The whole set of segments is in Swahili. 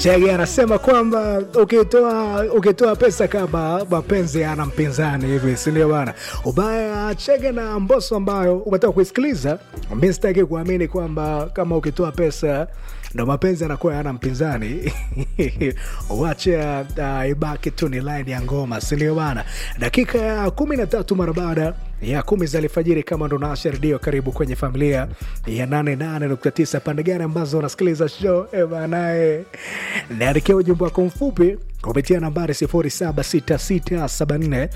Chege anasema kwamba ukitoa ukitoa pesa kama mapenzi ana mpinzani hivi, si ndio bana? Ubaya Chege na Mbosso ambayo umetoka kuisikiliza, mi sitaki kuamini kwamba kama ukitoa pesa ndo mapenzi anakuwa yana mpinzani wacha uh, ibaki tu ni line ya ngoma, si ndio bana? Dakika ya kumi na tatu mara baada ya kumi za alfajiri, kama ndo naasha redio, karibu kwenye familia ya 88.9 pande gani ambazo unasikiliza show e banae, niandikia ujumbe wako mfupi kupitia nambari 076674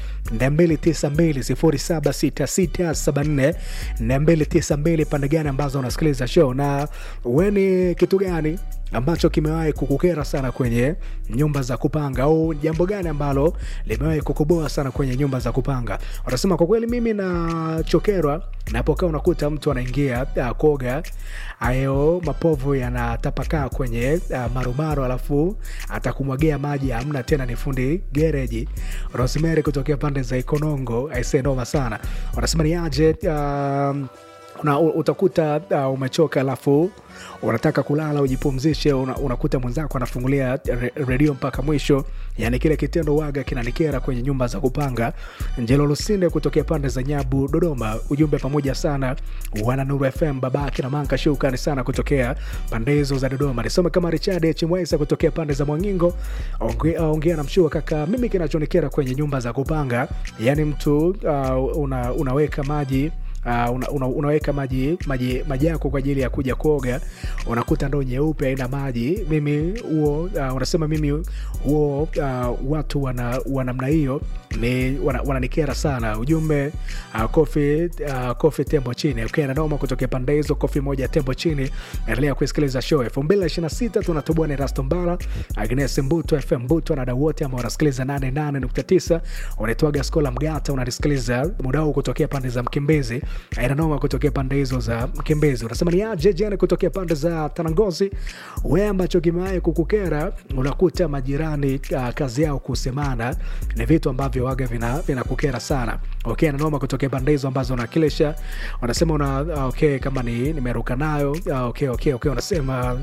292 076674 pande gani ambazo unasikiliza show, na weni kitu gani ambacho kimewahi kukukera sana kwenye nyumba za kupanga au jambo gani ambalo limewahi kukuboa sana kwenye nyumba za kupanga? Wanasema kwa kweli, mimi nachokerwa napokaa unakuta mtu anaingia uh, koga ayo mapovu yanatapakaa kwenye uh, marumaro, alafu atakumwagia maji, amna tena, ni fundi gereji. Rosemary kutokea pande za Ikonongo aisee, noma sana. Wanasema ni aje uh, una, utakuta uh, umechoka alafu unataka kulala ujipumzishe, una, unakuta mwenzako anafungulia re, redio mpaka mwisho. Yani kile kitendo waga kinanikera kwenye nyumba za kupanga. Njelo Lusinde kutokea pande za Nyabu, Dodoma, ujumbe pamoja sana wana Nuru FM, babake na Manka, shukrani sana kutokea pande hizo za Dodoma. Nisome kama Richard Chimwesa kutokea pande za Mwangingo, ongea onge na mshua kaka, mimi kinachonikera kwenye nyumba za kupanga, yani mtu uh, una, unaweka maji Uh, una, una, unaweka maji maji maji yako kwa ajili ya kuja kuoga, unakuta ndoo nyeupe haina maji. Mimi huo uh, unasema mimi huo uh, watu wana wa namna hiyo ni wananikera wana sana. Ujumbe uh, kofi uh, kofi tembo chini okay, nanoma kutokea pande hizo, kofi moja tembo chini. Endelea kusikiliza show 2026 tunatoboa ni Rasto Mbala, Agnes Mbuto, FM Mbuto na wadau wote ambao wanasikiliza 88.9 unaitwaga Skola Mgata, unanisikiliza muda huu kutokea pande za Mkimbizi ainanoma kutokea pande hizo za Mkimbizi. Unasema ni aje jana kutokea pande za Tanangozi. We ambacho kimewahi kukukera, unakuta majirani uh, kazi yao kusemana, ni vitu ambavyo waga vinakukera vina sana. Okay, nanoma kutokea pande hizo ambazo unakilisha, unasema una uh, okay, kama ni nimeruka nayo uh, okay, okay, okay, unasema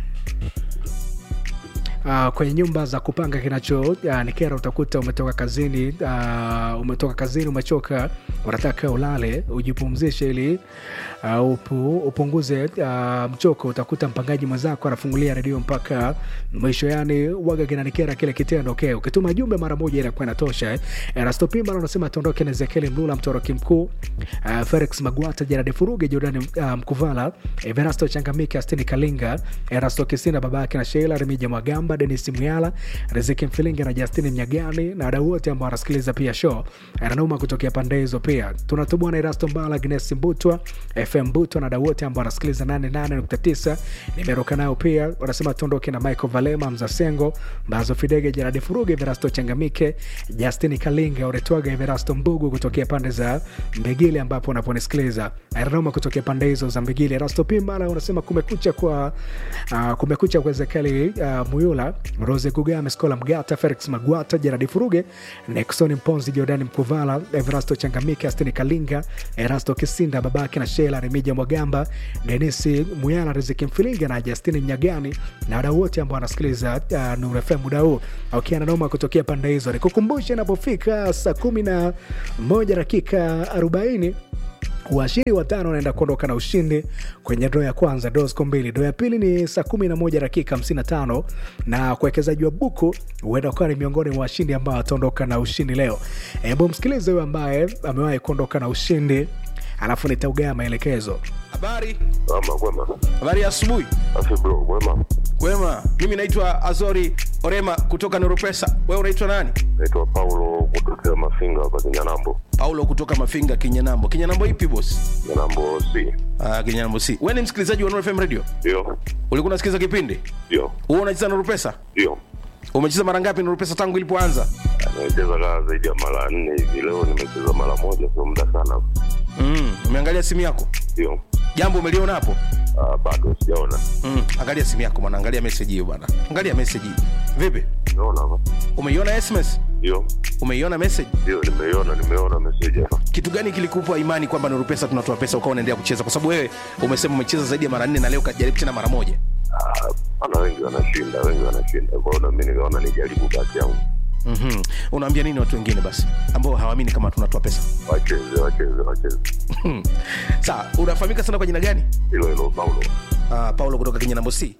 Uh, kwenye nyumba za kupanga kinacho uh, nikera, utakuta umetoka kazini uh, umetoka kazini umechoka, unataka ulale ujipumzishe ili uh, upu, upunguze uh, mchoko. Utakuta mpangaji mwenzako anafungulia redio mpaka mwisho, yani waga kinanikera kile kitendo. Okay, ukituma jumbe mara moja inakuwa inatosha eh. Erasto Pimba anasema tuondoke na Ezekiel Mlula, mtoroki mkuu uh, Felix Magwata, Gerard Furuge, Jordan uh, Mkuvala, Everasto Changamike, Astini Kalinga, Erasto Kisinda, babake na Sheila Remija Mwagamba Denis Muyala, Riziki Mfilingi na Justini Mnyagani na wadau wote ambao wanasikiliza pia show ananauma kutokea pande hizo. Pia tunatubua na Erasto Mbala, Agnes Mbutwa, FM Butwa na wadau wote ambao wanasikiliza 88.9 nimeruka nayo pia. Wanasema tuondoke na Michael Valema, Mzasengo, Mbazo Fidege, Jeradi Furuge, Everasto Changamike, Justini Kalinga, Uretwaga, Everasto Mbugu kutokea pande za Mbegili ambapo unaponisikiliza ananauma kutokea pande hizo za Mbegili. Erasto Pimbala unasema kumekucha kwa uh, kumekucha kwa Ezekieli uh, Muyula Rose Kugame, Skola Mgata, Felix Magwata, Jeradi Furuge, Nexon Mponzi, Jordani Mkuvala, Everasto Changamike, Astini Kalinga, Erasto Kisinda, babake na Shela Remija Mwagamba, Denisi Muyala, Riziki Mfilinga na Justini Mnyagani na wadau wote ambao wanasikiliza uh, Nuru FM muda huu aukiana noma kutokea pande hizo. Nikukumbushe inapofika saa kumi na moja dakika arobaini washiri watano wanaenda kuondoka na ushindi kwenye dro ya kwanza, dro ziko mbili. Dro ya pili ni saa kumi na moja dakika hamsini na tano na kuwekezaji wa buku huenda ukawa ni miongoni mwa washindi ambao wataondoka na ushindi leo. Hebu msikilize huyo ambaye amewahi kuondoka na ushindi, alafu nitaugaa maelekezo. Habari, Ama kwema. habari ya asubuhi. Afi bro, kwema. Kwema, mimi naitwa Azori Orema kutoka Noropesa. Wewe unaitwa nani? Naitwa Paulo kutokea Mafinga hapa Kinyanambo. Paulo kutoka Mafinga, Kinyanambo. Kinyanambo ipi boss? Kinyanambo C. Ah, Kinyanambo si. Wewe ni msikilizaji wa Nuru FM Radio? Ndio. Ulikuwa unasikiliza kipindi? Ndio. Wewe unacheza Nuru Pesa? Ndio. Umecheza mara ngapi Nuru Pesa tangu ilipoanza? Nimecheza kaa zaidi ya mara nne hivi. Leo nimecheza mara moja, sio muda sana. Mm, umeangalia simu yako? Ndio. Jambo umeliona hapo? Ah, bado sijaona. Mm, angalia simu yako bwana, angalia message hiyo bwana. Angalia message hii. Vipi? Naona hapa. Umeiona SMS? Ndio. Umeiona message? Ndio, nimeiona, nimeona message hapa. kitu gani kilikupa imani kwamba Nuru Pesa tunatoa pesa ukawa unaendelea kucheza? Kwa sababu wewe umesema umecheza zaidi ya mara nne na leo kajaribu tena mara moja. Ah, Maana wengi wanashinda, wengi wanashinda. Kwa hiyo na mimi nikaona nijaribu bahati yangu, mm unaambia nini watu wengine basi ambao hawaamini kama tunatoa pesa wacheze wacheze wacheze. Hmm. sawa unafahamika sana kwa jina gani Hilo hilo Paulo. uh, paulo kutoka kenya nambo c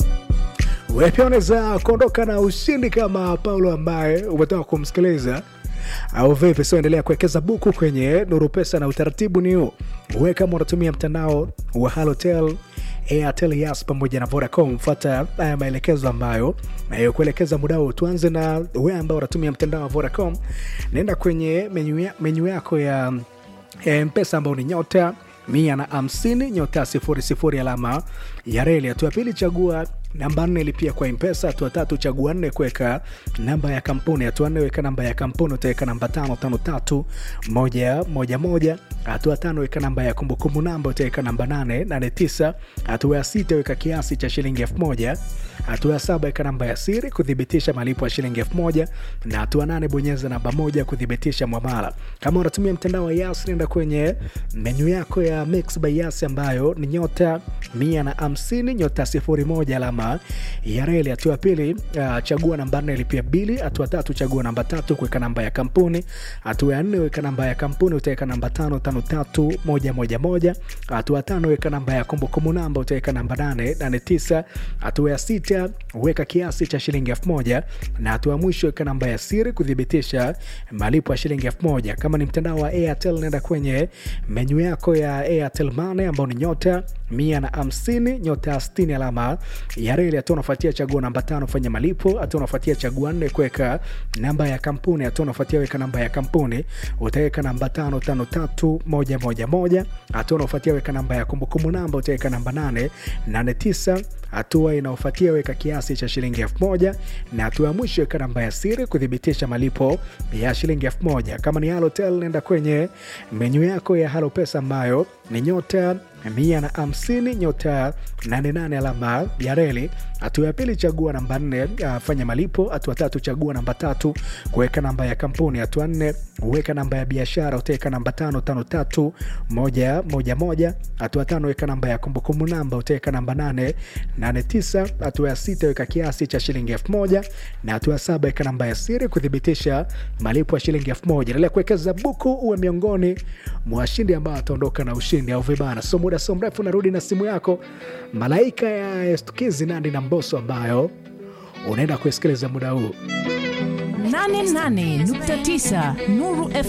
wewe pia unaweza kuondoka na ushindi kama paulo ambaye umetoka kumsikiliza au vipi so endelea kuwekeza buku kwenye nuru pesa na utaratibu ni huu we kama unatumia mtandao wa halotel airtel yas pamoja na vodacom fata haya maelekezo ambayo nayokuelekeza muda huu tuanze na we ambao unatumia mtandao wa vodacom naenda kwenye menyu ya- menyu yako ya ya mpesa ambao ni nyota mia na hamsini nyota sifuri sifuri alama ya reli hatua ya pili chagua namba nne lipia kwa mpesa hatua tatu chagua nne kuweka namba ya kampuni hatua nne weka namba ya kampuni utaweka namba tano tano tatu moja moja moja hatua tano weka namba ya kumbukumbu namba utaweka namba nane nane tisa hatua ya sita weka kiasi cha shilingi elfu moja hatua ya saba weka namba ya siri kuthibitisha malipo ya shilingi elfu moja na hatua nane bonyeza namba moja kuthibitisha mwamala kama unatumia mtandao wa yas nenda kwenye menyu yako ya mix by yas ambayo ni nyota mia na hamsini nyota sifuri moja alama ya reli hatua ya pili uh, chagua namba nne lipia bili hatua tatu chagua namba tatu kuweka namba ya kampuni hatua ya nne weka namba ya kampuni utaweka namba tano tano tatu moja moja moja hatua tano weka namba ya kumbukumbu namba utaweka namba nane nane tisa hatua ya sita weka kiasi cha shilingi elfu moja na hatua ya mwisho weka namba ya siri kuthibitisha malipo ya shilingi elfu moja kama ni mtandao wa airtel nenda kwenye menyu yako ya airtel mane ambao ni nyota mia na hamsini nyota stini alama ya reli hatua unafuatia chagua namba tano fanya malipo hatua unafuatia chagua nne kuweka namba ya kampuni hatua unafuatia weka namba ya kampuni utaweka namba tano tano tatu moja moja moja hatua unaofuatia weka namba ya kumbukumbu namba utaweka namba nane nane tisa hatua inaofuatia weka kiasi cha shilingi elfu moja na hatua ya mwisho weka namba ya siri kuthibitisha malipo ya shilingi elfu moja kama ni halotel nenda kwenye menyu yako ya halo pesa ambayo ni nyota mia na hamsini nyota 88 alama ya reli hatua ya pili chagua namba nne uh, fanya malipo hatua tatu chagua namba tatu kuweka namba ya kampuni hatua nne weka namba ya biashara utaweka namba tano tano tatu moja moja moja hatua tano weka namba ya kumbukumbu namba utaweka namba nane nane tisa hatua ya sita weka kiasi cha shilingi elfu moja na hatua ya saba weka namba ya siri kuthibitisha malipo ya shilingi elfu moja endelea kuwekeza buku uwe miongoni mwa washindi ambao ataondoka na ushindi au vibana so muda so mrefu narudi na simu yako malaika ya estukizi nandi na mboso ambayo unaenda kuisikiliza muda huu 88.9 Nuru